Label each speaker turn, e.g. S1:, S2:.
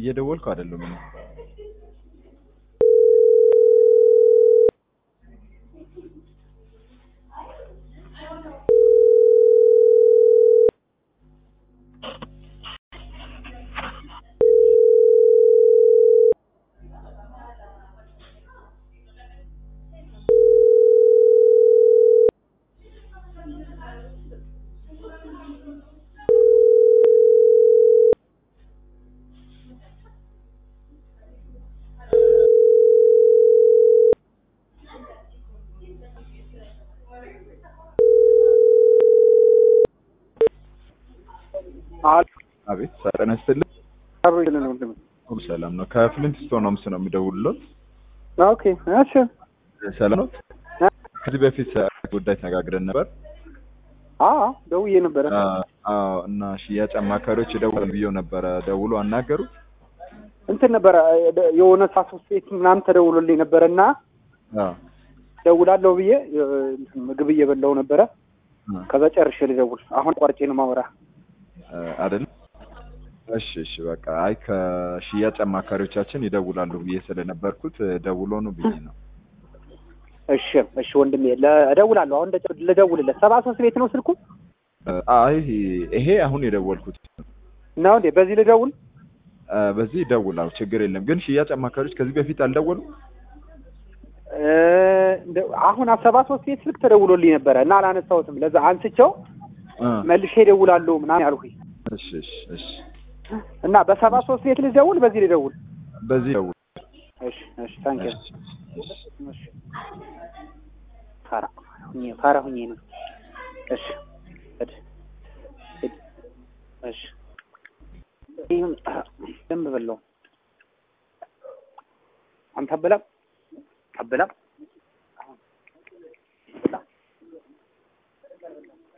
S1: እየደወልኩ አይደለም እኔ። አቤት ጤና ይስጥልኝ። ሁሉ ሰላም ነው። ከፍሊንት ስቶን ሆምስ ነው የሚደውልሎት።
S2: ኦኬ እሺ
S1: ሰላም ነው። ከዚህ በፊት ጉዳይ ተነጋግረን ነበር።
S2: አዎ ደውዬ ነበረ።
S1: አዎ እና ሽያጭ አማካሪዎች ደውል ብዬው ነበረ። ደውሎ አናገሩት።
S2: እንትን ነበረ የሆነ ሰዓት ውስጥ ቤት ምናምን ተደውሎልኝ ነበረ እና
S1: አዎ
S2: ደውላለሁ ብዬ እንትን ምግብ እየበላሁ ነበረ። ከዛ ጨርሼ ልደውል አሁን ቋርጬ ነው ማውራ
S1: አይደል? እሺ እሺ በቃ አይ ከሽያጭ አማካሪዎቻችን ይደውላሉ ብዬ ስለነበርኩት ደውሎ ነው ብዬ ነው።
S2: እሺ እሺ ወንድሜ እደውላለሁ። አሁን ልደውልለት። ሰባ ሶስት ቤት ነው ስልኩ?
S1: አይ ይሄ አሁን የደወልኩት
S2: ነው እንዴ? በዚህ ልደውል?
S1: በዚህ ይደውላሉ፣ ችግር የለም። ግን ሽያጭ አማካሪዎች ከዚህ በፊት አልደወሉም?
S2: አሁን ሰባ ሶስት ቤት ስልክ ተደውሎልኝ ነበረ እና አላነሳሁትም። ለዛ አንስቸው መልሼ እደውላለሁ ምናምን ያልኩኝ።
S1: እሺ እሺ እሺ
S2: እና በሰባ ሶስት ቤት ልደውል? በዚህ ልደውል?
S1: በዚህ ደውል።
S2: እሺ እሺ ታንኪ
S1: እሺ እሺ
S2: ፋራ ሁኜ ፋራ ሁኜ ነው። እሺ ሂድ ሂድ። እሺ ይሁን ደንብ በለው አንተ አበላም አበላም